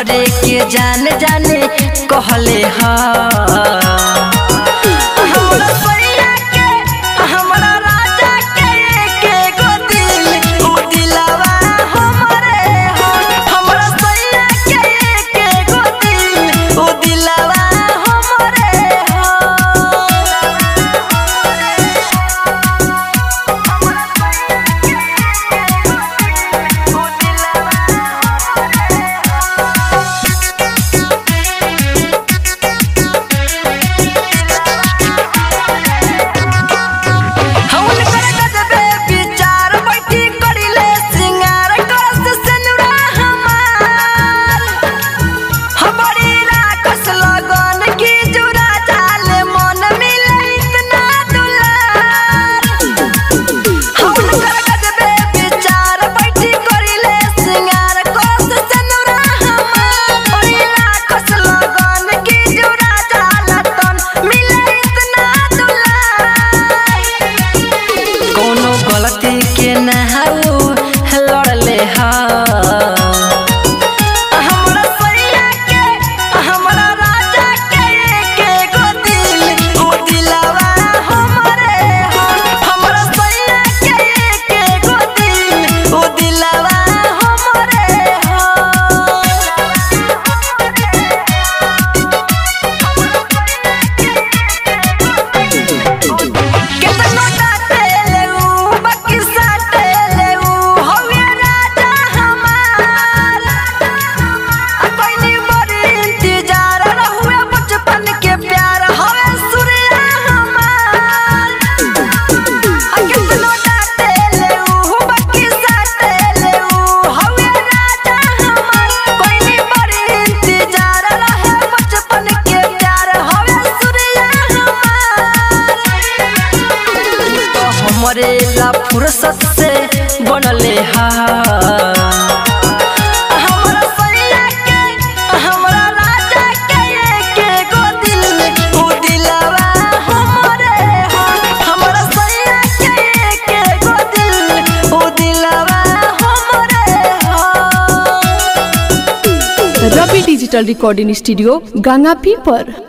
हमरे के जान जाने कहले हा हमरा सैया के हमरा राजा के के गो दिल उ दिलवा हमरे हो हमरा सैया के के गो दिल उ दिलवा हमरे हवन कर गजबे विचार बैठी करिले सिंगार करस सेनुरा हमार हमारी राखस लगन की जुरा जाले मन मिले इतना दुलार हवन कर गजबे विचार बैठी करिले सिंगार करस सेनुरा हमार हमारी राखस लगन की जुरा जाला तन मिले इतना दुलार कोनो गलती के नहाऊ लड़ले हा हमरा सैया के हमरा राजा के के गो दिल उ दिलवा हमरे हो हमरा सैया के के गो दिल उ दिलवा हमरे हो केतनो डाटेले उ बाकी साटेले उ हवे राजा हमार आ कोइनी बड़ी इंतजार रहुए बचपन के प्यार हवे सूर्या हमार आ केतनो डाटेले उ बाकी साटेले उ हवे राजा हमार कोइनी बड़ी इंतजार रहे बचपन के प्यार हवे सूर्या हमार तो हमरे ला फुर्सत से बनले हा हमरा सैया के हमरा राजा के के गो दिल उ दिलवा हमरे हो हमरा सैया के के गो दिल उ दिलवा हमरे हो Ravi digital recording studio Ganga पीपर